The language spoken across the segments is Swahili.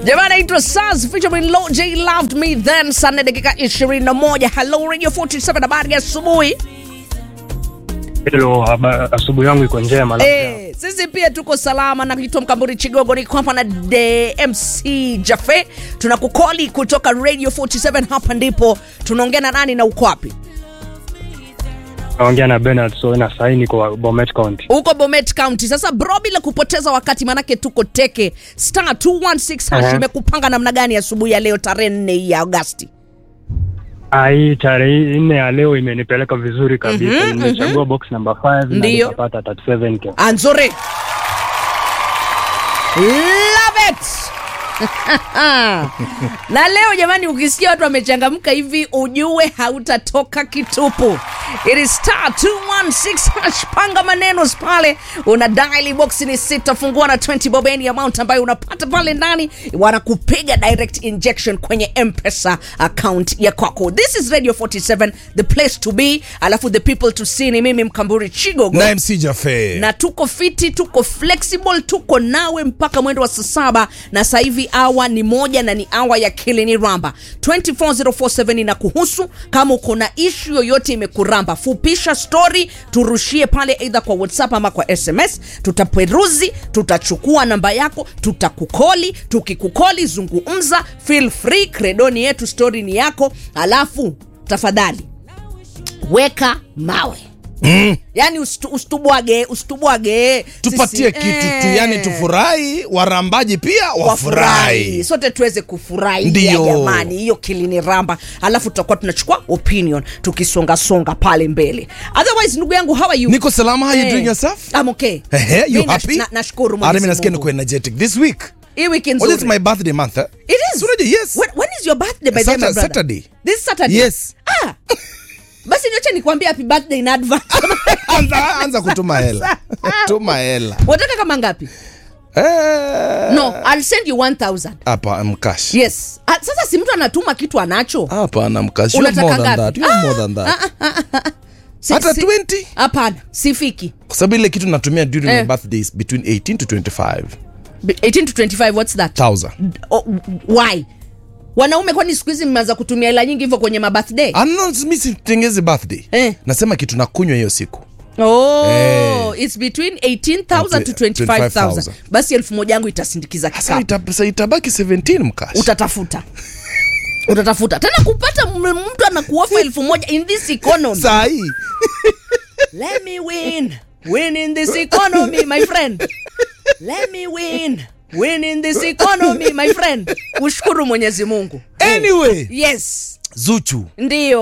Jamani, naitwa Saz featuring Lil J Loved Me Then, saa nne dakika 21. Hello Radio 47, habari ya asubuhi. Hello, haba- asubuhi yangu iko njema. Eh, sisi pia tuko salama na kitwa Mkamburi Chigogo, niko hapa na DMC Jafe, tunakukoli kutoka Radio 47. Hapa ndipo tunaongea na nani na uko wapi? Naongea na Bernard so na sahi niko Bomet County. Uko Bomet County. Sasa bro, bila kupoteza wakati, manake tuko teke, star 216 hash Aha. imekupanga namna gani asubuhi ya leo tarehe 4 ya Agosti? Ah, hii tarehe nne ya leo imenipeleka vizuri kabisa. Mhm, Nimechagua box number 5 na Ndiyo. nikapata 37k. Anzore. Love it. na leo jamani, ukisikia watu wamechangamka hivi ujue hautatoka kitupu. It is star 216 hash, panga maneno pale, una dial box ni sita, fungua na 20 bob any amount ambayo unapata pale ndani, wanakupiga direct injection kwenye M-Pesa account ya kwako. This is Radio 47, the place to be, alafu the people to see ni mimi Mkamburi Chigogo na MC Jafe. na tuko fiti tuko flexible tuko nawe mpaka mwendo wa saa saba na sasa hivi awa ni moja na ni awa ya kilini ramba 24047 na kuhusu kama uko na ishu yoyote imekuramba fupisha story turushie pale eidha kwa whatsapp ama kwa sms tutaperuzi tutachukua namba yako tutakukoli tukikukoli zungumza feel free kredoni yetu story ni yako alafu tafadhali weka mawe Mm. yani usitu- usitubwage usitubwage tupatie Sisi- kitu tu eh, yani tufurahi warambaji pia wafurahi sote tuweze kufurahia Ndiyo. jamani hiyo kilini ramba alafu tutakuwa tunachukua opinion tukisongasonga pale mbele otherwise ndugu yangu how are you niko salama how you Eh, doing yourself I'm okay Ehe, you Mi nash- happy na- nashukuru Ah, Mwenyezi mimi nasikia Mungu. niko energetic this week hii wiki oh, this is nzuri my birthday month eh? it is So unajua, yes when, when is your birthday by the way, my Saturday- brother? Saturday. this Saturday Yes. ah basi niache nikwambie happy birthday in advance anza, anza kutuma hela tuma hela wataka kama ngapi Eh, no i'll send you 1000 hapa mkash yes ah, sasa si mtu anatuma kitu anacho hapana mkash you have Unataka more than ngapi? that you have more than that Si- hata si- 20 hapana sifiki kwa sababu ile kitu natumia during Eh. my birthdays between 18 to 25 B- 18 to 25 what's that 1000 oh, why wanaume kwani siku hizi mmeanza kutumia hela nyingi hivyo kwenye mabirthday Ah, no, mi sitengezi birthday Eh. nasema kitu nakunywa hiyo siku oh, Eh. it's between 18000 to 25000 25,000. basi elfu moja yangu itasindikiza sasa kikapu ita, sa itabaki 17 mkash utatafuta utatafuta tena kupata m- mtu anakuofa elfu moja in this economy saa hii let me win win in this economy my friend let me win win in this economy my friend ushukuru mwenyezi mungu anyway yes zuchu ndiyo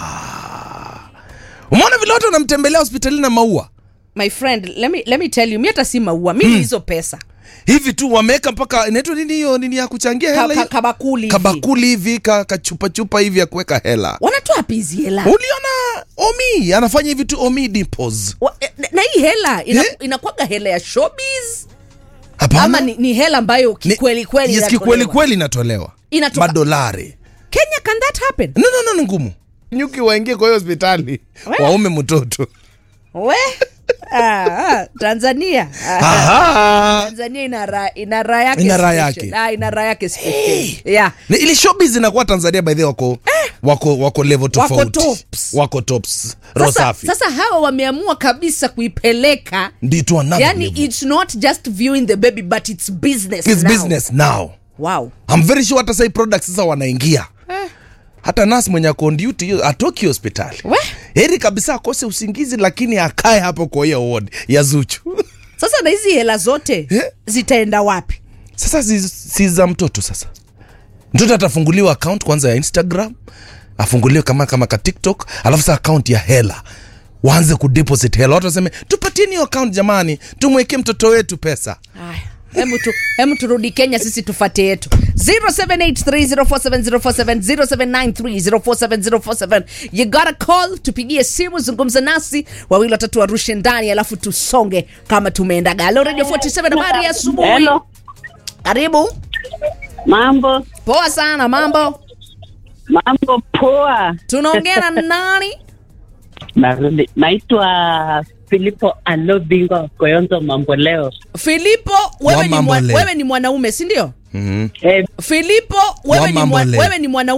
umeona vile watu wanamtembelea hospitalini na maua my friend let me, let me tell you mi hata si maua mi ni hizo pesa hivi tu wameweka mpaka inaitwa nini hiyo nini ya kuchangia ka, hela ka, hiyo? kabakuli hivi. kabakuli hivi ka, kachupachupa hivi ya kuweka hela wanatoa wapi hizi hela uliona omi anafanya hivi tu omi dimples Wa- eh, na hii hela ina, Eh? inakwaga hela ya showbiz hapana ama ni, ni hela ambayo Ni- kikweli kweli yes, inatolewa? kikweli kweli inatolewa Inatoka- madolari kenya can that happen no, no, no, ni ngumu nyuki waingie kwa hiyo hospitali We. waume mtoto we ah, ah, tanzania ah, Aha. tanzania ina raha ina raha yake Ina raha special. yake. ah, ina raha yake special. yeah Ni- ili showbiz inakuwa tanzania by the way wako wako wako level tofauti tops. wako tops roho sasa, safi sasa hawa wameamua kabisa kuipeleka ndi to another yani level. it's not just viewing the baby but it's business It's now. business now wow I'm very sure hata sai products sasa wanaingia hata nas mwenye ako on duty hiyo atoki hospitali We. heri kabisa akose usingizi lakini akae hapo kwa hiyo ward ya zuchu sasa na hizi hela zote Eh? zitaenda wapi sasa si, si za mtoto sasa mtoto atafunguliwa account kwanza ya instagram afunguliwe kama kama ka tiktok alafu sa account ya hela waanze kudeposit hela watu waseme tupatieni hiyo account jamani tumwekee mtoto wetu pesa Haya, hemu tu, hemu turudi kenya sisi tufate yetu 0783047047 you gotta call tupigie simu zungumza nasi wawili watatu warushe ndani alafu tusonge kama tumeendaga halo radio 47 habari ya asubuhi Hello, karibu mambo poa sana mambo mambo poa. tunaongea na nani Narudi, naitwa Filipo Alo Bingwa Koyonzo Mambo leo. filipo wewe Wa ni, mambo mwa, leo. wewe ni mwanaume si ndio Mhm. Eh, Filipo, wewe ni, mambo mwa, leo. wewe ni mwana